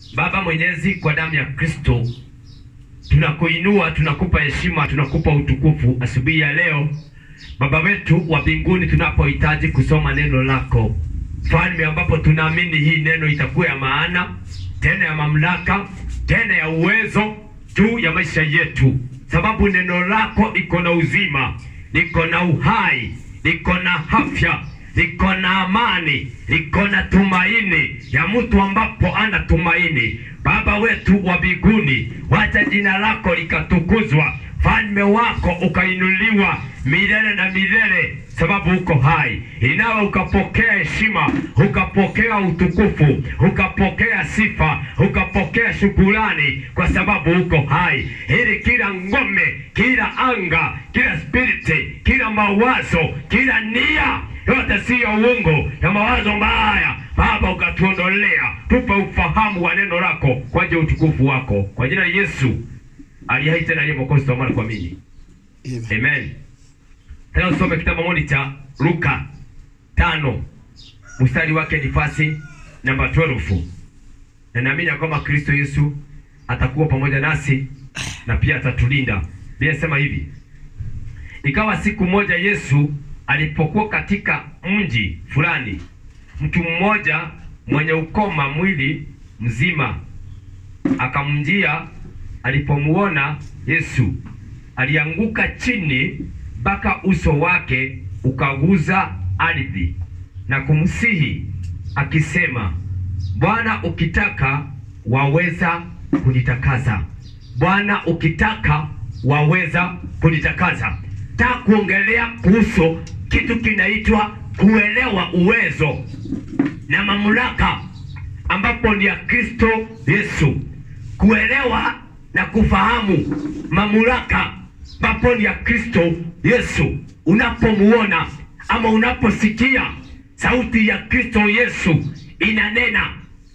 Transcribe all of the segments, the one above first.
Baba Mwenyezi, kwa damu ya Kristo tunakuinua, tunakupa heshima, tunakupa utukufu asubuhi ya leo, Baba wetu wa mbinguni, tunapohitaji kusoma neno lako Mfalme, ambapo tunaamini hii neno itakuwa ya maana tena ya mamlaka tena ya uwezo juu ya maisha yetu, sababu neno lako liko na uzima, liko na uhai, liko na afya, liko na amani, liko na tumaini ya mtu ambapo ana tumaini. Baba wetu wa mbinguni, wacha jina lako likatukuzwa, falme wako ukainuliwa milele na milele, sababu uko hai. Inawe ukapokea heshima, ukapokea utukufu, ukapokea sifa, ukapokea shukurani, kwa sababu uko hai, ili kila ngome, kila anga, kila spiriti, kila mawazo, kila nia yote siyo uongo na mawazo mbaya Baba, ukatuondolea, tupe ufahamu wa neno lako kwa ajili ya utukufu wako, kwa jina la Yesu aliye hai tena aliye mwokozi, tuomba kuamini, amen. Tena usome kitabu moni cha Luka tano mstari wake ni fasi namba 12 na naamini ya kwamba Kristo Yesu atakuwa pamoja nasi na pia atatulinda. Biblia inasema hivi: ikawa siku moja Yesu alipokuwa katika mji fulani, mtu mmoja mwenye ukoma mwili mzima akamjia. Alipomuona Yesu, alianguka chini mpaka uso wake ukaguza ardhi na kumsihi akisema, Bwana, ukitaka waweza kunitakasa. Bwana, ukitaka waweza kunitakasa. Nataka kuongelea kuhusu kitu kinaitwa kuelewa uwezo na mamlaka ambapo ni ya Kristo Yesu. Kuelewa na kufahamu mamlaka ambapo ni ya Kristo Yesu. Unapomuona ama unaposikia sauti ya Kristo Yesu inanena,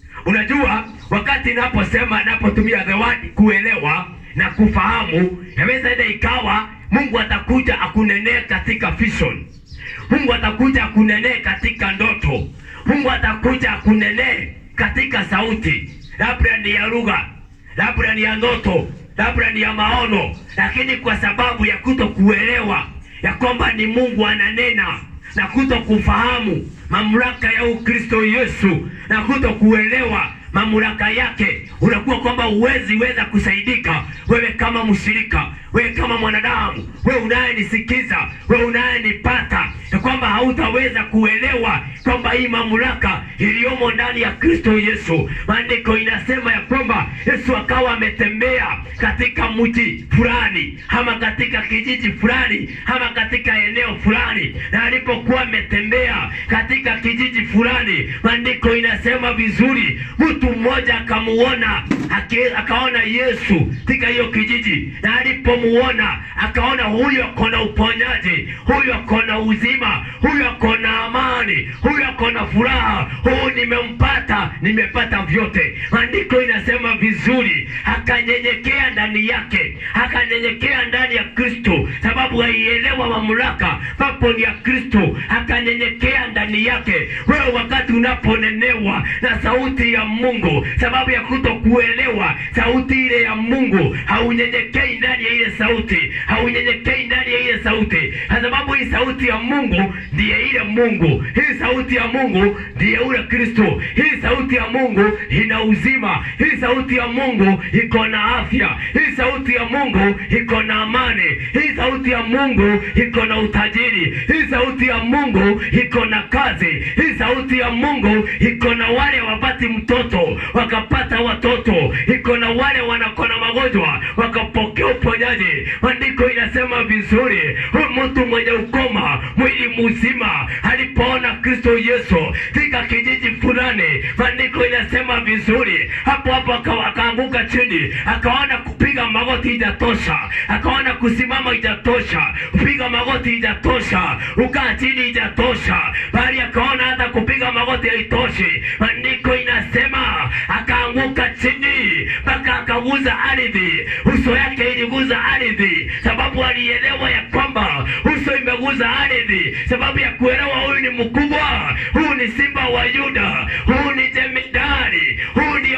unajua wakati naposema napotumia the word kuelewa na kufahamu, yaweza ile ikawa Mungu atakuja akunenee katika vision. Mungu atakuja akunenee katika ndoto. Mungu atakuja akunenee katika sauti, labda ni ya lugha, labda ni ya ndoto, labda ni ya maono, lakini kwa sababu ya kuto kuelewa ya kwamba ni Mungu ananena na kuto kufahamu mamlaka ya Ukristo Yesu na kuto kuelewa mamlaka yake, unakuwa kwamba huwezi weza kusaidika wewe kama mshirika, wewe kama mwanadamu, wewe unayenisikiza, wewe unayenipata, ya kwamba hautaweza kuelewa kwamba hii mamlaka iliyomo ndani ya Kristo Yesu. Maandiko inasema ya kwamba Yesu akawa ametembea katika mji fulani ama katika kijiji fulani ama katika eneo fulani, na alipokuwa ametembea katika kijiji fulani, maandiko inasema vizuri, mtu mmoja akamuona, ake- akaona Yesu katika hiyo kijiji, na alipomuona akaona huyu ako na uponyaji, huyu ako na uzima, huyu ako na amani, huyu ako na furaha, huyu nimempata, nimepata vyote. Maandiko inasema vizuri, akanyenyekea ndani yake, akanyenyekea ndani ya Kristo, sababu aielewa mamlaka papo ni ya Kristo, akanyenyekea ndani yake. Wewe wakati unaponenewa na sauti ya Mungu, sababu ya kuto kuelewa sauti ile ya Mungu, haunyenyekei ndani ya ile sauti, haunyenyekei ndani ya ile sauti, kwa sababu hii sauti ya Mungu ndiye ile Mungu, hii sauti ya Mungu ndiye ule Kristo, hii sauti ya Mungu ina uzima, hii sauti ya Mungu iko na afya, hii sauti ya Mungu iko na amani, hii sauti ya Mungu iko na utajiri, hii sauti ya Mungu iko na kazi, hii sauti ya Mungu iko na wale wapati mtoto wakapata watoto, iko na wale wanakona magonjwa wakapokea uponyaji. Maandiko inasema vizuri, huyu mtu mwenye ukoma mwili mzima alipoona Kristo Yesu katika kijiji fulani, maandiko inasema vizuri, hapo hapo aka- akaanguka chini, akaona kupiga magoti ijatosha, akaona kusimama ijatosha, kupiga magoti ijatosha, ukaa chini ijatosha, bali akaona hata kupiga magoti haitoshi. Maandiko inasema akaanguka chini mpaka akaguza ardhi, uso yake iliguza ardhi, sababu alielewa ya kwamba uso imeguza ardhi, sababu ya kuelewa huyu ni mkubwa, huyu ni simba wa Yuda, huyu ni jemedari, huyu ndiye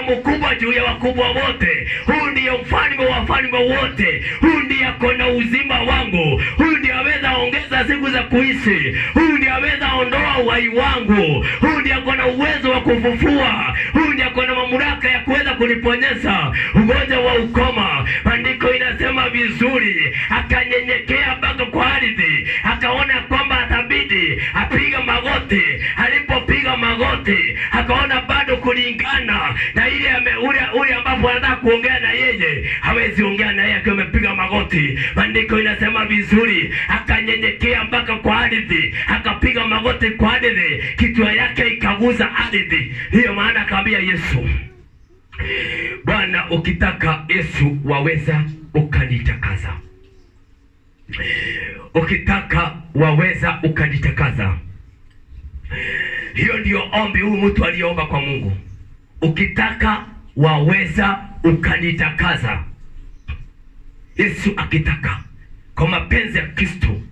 mkubwa juu ya wakubwa wote. Huyu ndiye mfalme wa wafalme wote. Huyu ndiye ako na uzima wangu. Huyu ndiye aweza ongeza siku za kuishi. Huyu ndiye aweza ondoa uhai wangu. Huyu ndiye ako na uwezo wa kufufua. Huyu ndiye ako na mamlaka ya kuweza kuniponyesha ugonjwa wa ukoma. Maandiko inasema vizuri, akanyenyekea mpaka kwa ardhi, akaona kwamba atabidi apiga magoti. Alipopiga magoti, akaona bado kulingana na ile ame- ule ule ambapo anataka kuongea na yeye, hawezi ongea na yeye akiwa amepiga magoti. Maandiko inasema vizuri, akanyenyekea mpaka kwa ardhi, akapiga magoti kwa ardhi, kichwa yake ikaguza ardhi. Ndiyo maana akaambia Yesu, Bwana, ukitaka Yesu waweza ukanitakasa, ukitaka waweza ukanitakasa. Hiyo ndiyo ombi huyu mtu aliomba kwa Mungu, ukitaka waweza ukanitakasa. Yesu akitaka kwa mapenzi ya Kristo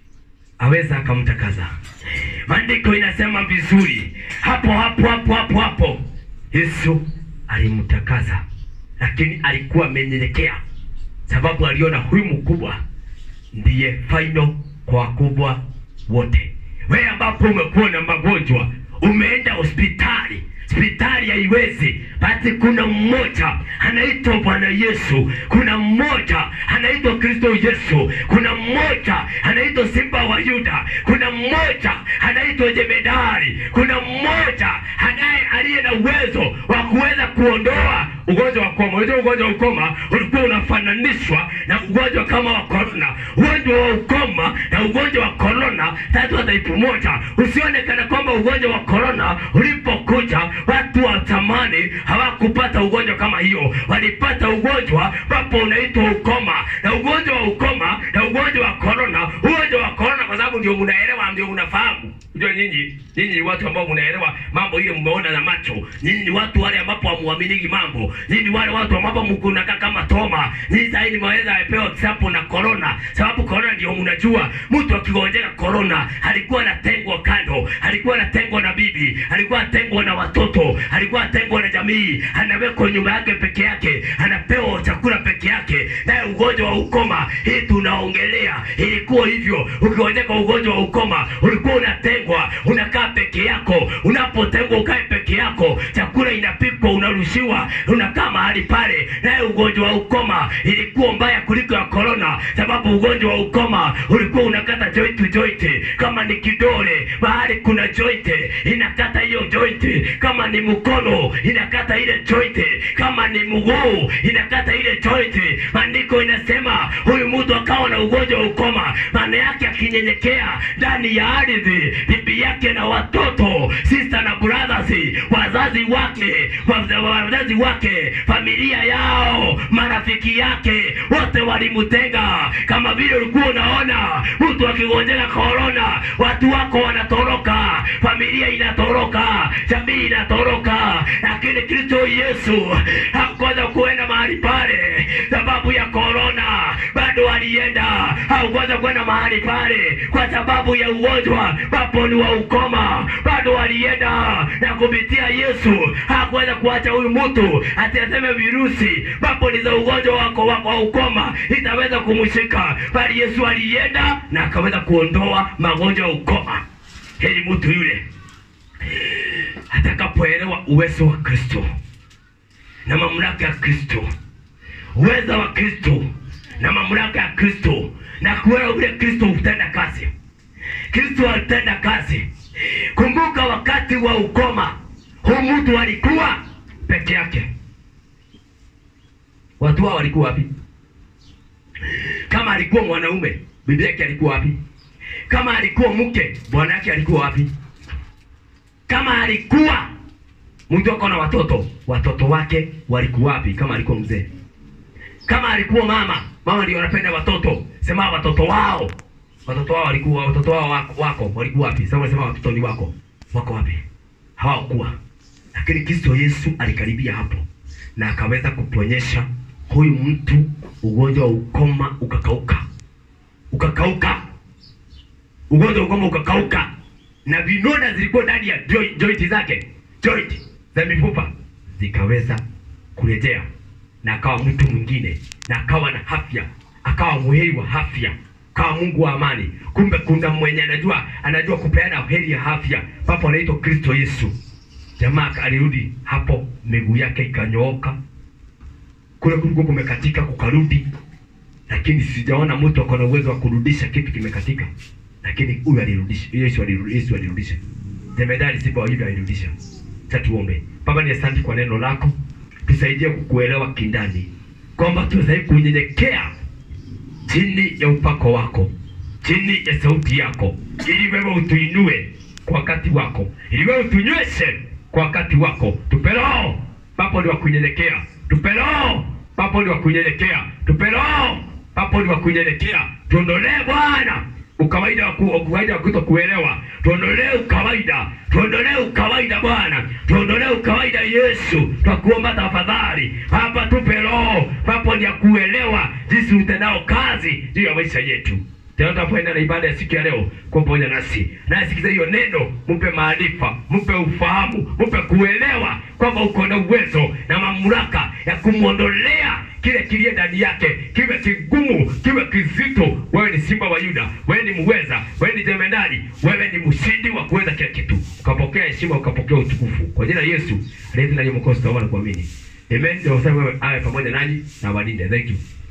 aweza akamtakaza. Maandiko inasema vizuri, hapo hapo hapo hapo hapo Yesu alimtakaza, lakini alikuwa amenyenyekea, sababu aliona huyu mkubwa ndiye final kwa wakubwa wote. Wewe ambapo umekuwa na magonjwa, umeenda hospitali, hospitali haiwezi, basi kuna mmoja anaitwa Bwana Yesu, kuna mmoja anaitwa Kristo Yesu, kuna mmoja anaitwa Simba wa Yuda, kuna mmoja anaitwa Jemedari, kuna mmoja anaye aliye na uwezo wa kuweza kuondoa ugonjwa wa ukoma. Unajua ugonjwa wa ukoma ulikuwa unafananishwa na ugonjwa kama wa korona. Ugonjwa wa ukoma na ugonjwa wa korona tatu wa taipu moja. Usione kana kwamba ugonjwa wa korona ulipokuja watu wa zamani hawakupata ugonjwa kama hiyo, walipata ugonjwa ambapo unaitwa ukoma, na ugonjwa wa ukoma na ugonjwa wa korona. Ugonjwa wa korona kwa sababu ndio mnaelewa, ndio mnafahamu. Ndio nyinyi nyinyi ni watu ambao mnaelewa mambo hiyo, mmeona na macho. Nyinyi ni watu wale ambapo hamuaminiki mambo. Nyinyi ni wale watu ambapo mkunakaa kama Toma. Nyinyi sasa hivi mwaweza apewa kisapo na corona, sababu corona ndio mnajua. Mtu akigonjeka corona alikuwa anatengwa kando, alikuwa anatengwa na bibi, alikuwa anatengwa na watoto, alikuwa anatengwa na jamii, anawekwa nyumba yake peke yake, anapewa chakula peke yake. Naye ugonjwa wa ukoma hii tunaongelea ilikuwa hivyo. Ukigonjeka ugonjwa wa ukoma ulikuwa unatengwa, unakaa peke yako. Unapotengwa ukae peke yako, chakula inapikwa, unarushiwa, unakaa mahali pale. Naye ugonjwa wa ukoma ilikuwa mbaya kuliko ya korona, sababu ugonjwa wa ukoma ulikuwa unakata joint to joint. Kama ni kidole, mahali kuna joint inakata hiyo joint. Kama ni mkono inakata ile joint. Kama ni mguu inakata ile joint. Maandiko inasema huyu mtu akawa na ugonjwa wa ukoma, maana yake akinyenyekea ndani ya ardhi, bibi yake na watoto, sister na brothers, wazazi wake, waza- wazazi wake, familia yao, marafiki yake, wote walimtenga. Kama vile ulikuwa unaona mtu akigonjeka korona, watu wako wanatoroka, familia inatoroka, jamii inatoroka, lakini Kristo Yesu hakuweza kuenda mahali pale sababu ya korona, bado alienda. Hakuweza kwenda mahali pale kwa sababu ya ugonjwa papo ni wa ukoma, bado alienda na kupitia Yesu hakuweza kuacha huyu mtu ati aseme virusi papo ni za ugonjwa wako wa wa ukoma itaweza kumshika, bali Yesu alienda na akaweza kuondoa magonjwa ya ukoma. Heri mtu yule atakapoelewa uwezo wa Kristo na mamlaka ya Kristo, uweza wa Kristo na mamlaka ya Kristo, na kuelewa vile Kristo hutenda kazi. Kristo alitenda kazi. Kumbuka wakati wa ukoma, huu mtu alikuwa peke yake. Watu hao walikuwa wapi? Kama alikuwa mwanaume, bibi yake alikuwa wapi? Kama alikuwa mke, bwana yake alikuwa wapi? Kama alikuwa mtu ako na watoto, watoto wake walikuwa wapi? Kama alikuwa mzee, kama alikuwa mama, mama ndio anapenda watoto, sema watoto wao, watoto wao walikuwa, watoto wao wako, wako walikuwa wapi? Sasa unasema watoto ni wako, wako wapi? Hawakuwa. Lakini Kristo Yesu alikaribia hapo na akaweza kuponyesha huyu mtu ugonjwa wa ukoma ukakauka, ukakauka, ugonjwa wa ukoma ukakauka, na vinonda zilikuwa ndani ya joint, joint zake joint za mifupa zikaweza kurejea na akawa mtu mwingine na akawa na afya akawa muheri wa afya kawa mungu wa amani kumbe kuna mwenye anajua anajua kupeana heri ya afya papo anaitwa kristo yesu jamaa alirudi hapo miguu yake ikanyooka kule kulikuwa kumekatika kukarudi lakini sijaona mtu ako na uwezo wa kurudisha kitu kimekatika lakini huyu alirudisha yesu alirudisha yesu alirudisha jemedari sifa wa hivyo alirudisha sasa tuombe baba ni asante kwa neno lako tusaidie kukuelewa kindani kwamba tuweze kunyenyekea chini ya upako wako chini ya sauti yako ili wewe utuinue kwa wakati wako ili wewe utunyweshe kwa wakati wako tupe roho papo ni wa kunyenyekea tupe roho papo ni wa kunyenyekea tupe roho papo ni wa kunyenyekea tuondolee bwana ukawaida wa ku- ukawaida wa kuto kuelewa tuondolee ukawaida tuondolee ukawaida bwana tuondolee ukawaida yesu twakuomba tafadhali hapa tupe roho papo ni ya kuelewa jinsi utendao kazi juu ya maisha yetu tena tunapoenda na ibada ya siku ya leo kuwa pamoja nasi nayesikiza hiyo neno mpe maarifa mpe ufahamu mpe kuelewa kwamba uko na uwezo na mamlaka ya kumwondolea kile kilie ndani yake kiwe kigumu kiwe kizito wewe ni simba wa yuda wewe ni muweza wewe ni jemedari wewe ni mshindi wa kuweza kila kitu ukapokea heshima ukapokea utukufu kwa jina la yesu aliye ndani ya mwokozi tunaomba na kuamini amen ndio wewe awe pamoja nanyi na walinde thank you